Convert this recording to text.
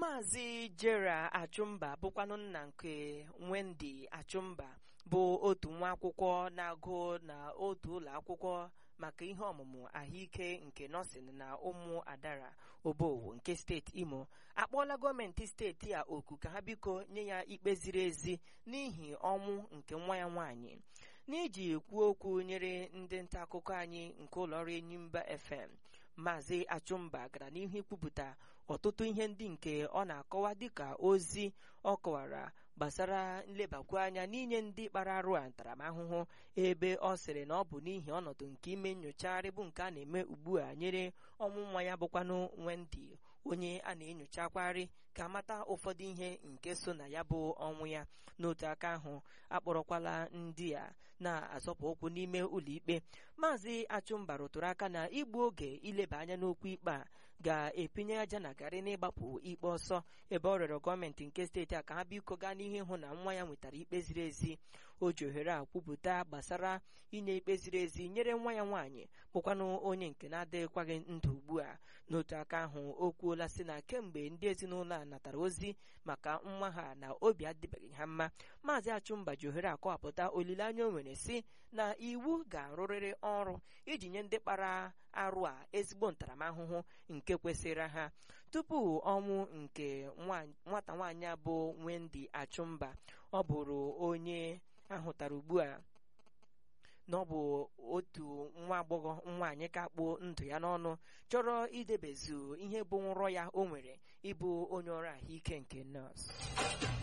maazị jera achụmba bụkwanụ nna nke wendy achụmba bụ otu nwa akwụkwọ na-agụ na otu ụlọ akwụkwọ maka ihe ọmụmụ ahụike nke nọọsịn na ụmụ adara obowo nke steeti imo akpọọla gọọmenti steeti a oku ka ha biko nye ya ikpe ziri ezi n'ihi ọnwụ nke nwa ya nwaanyị n'iji kwuo okwu nyere ndị nta akụkọ anyị nke ụlọọrụ enyimba fm maazị achụmba gara n'ihu ikwupụta ọtụtụ ihe ndị nke ọ na-akọwa dịka ozi ọ kọwara gbasara nlebakwu anya n'inye ndị kpara arụ a ntaramahụhụ ebe ọ sịrị na ọ bụ n'ihi ọnọdụ nke ime nyochagharị bụ nke a na-eme ugbu a nyere ọnwụ nwa ya bụkwanụ Wendy onye a na-enyochakwarị ka amata ụfọdụ ihe nke so na ya bụ ọnwụ ya n'otu aka ahụ akpọrọkwala ndị a na-azọpụ ụkwụ n'ime ụlọikpe maazị achụmba rụtụrụ aka na igbu oge ileba anya n'okwu ikpe a ga-epinye aja na garị n'ịgbapụ ikpe ọsọ ebe ọ rịọrọ gọọmenti nke steeti a ka ha biko gaa n'ihu ịhụ na nwa ya nwetara ikpe ziri ezi o ji ohere a kwupụta gbasara inye ikpe ziri ezi nyere nwa ya nwaanyị bụkwanụ onye nke na-adịghịkwaghị ndụ ugbu a n'otu aka ahụ o kwuola sị na kemgbe ndị ezinụlọ a natara ozi maka nwa ha na obi adịbeghị ha mma maazị achụmba ji ohere akọwapụta olileanya o nwere si na iwu ga-arụrịrị ọrụ iji nye ndị kpara arụ a ezigbo ntaramahụhụ nke kwesịrị ha tupu ọnwụ nke nwata nwaanyị a bụ Wendy achụmba ọ bụrụ onye ahụtara ugbu a na ọ bụ otu nwa agbọghọ nwaanyị ka kpuo ndụ ya n'ọnụ chọrọ idebezu ihe bụ nrọ ya o nwere ịbụ onye ọrụ ahụike nke nọọsụ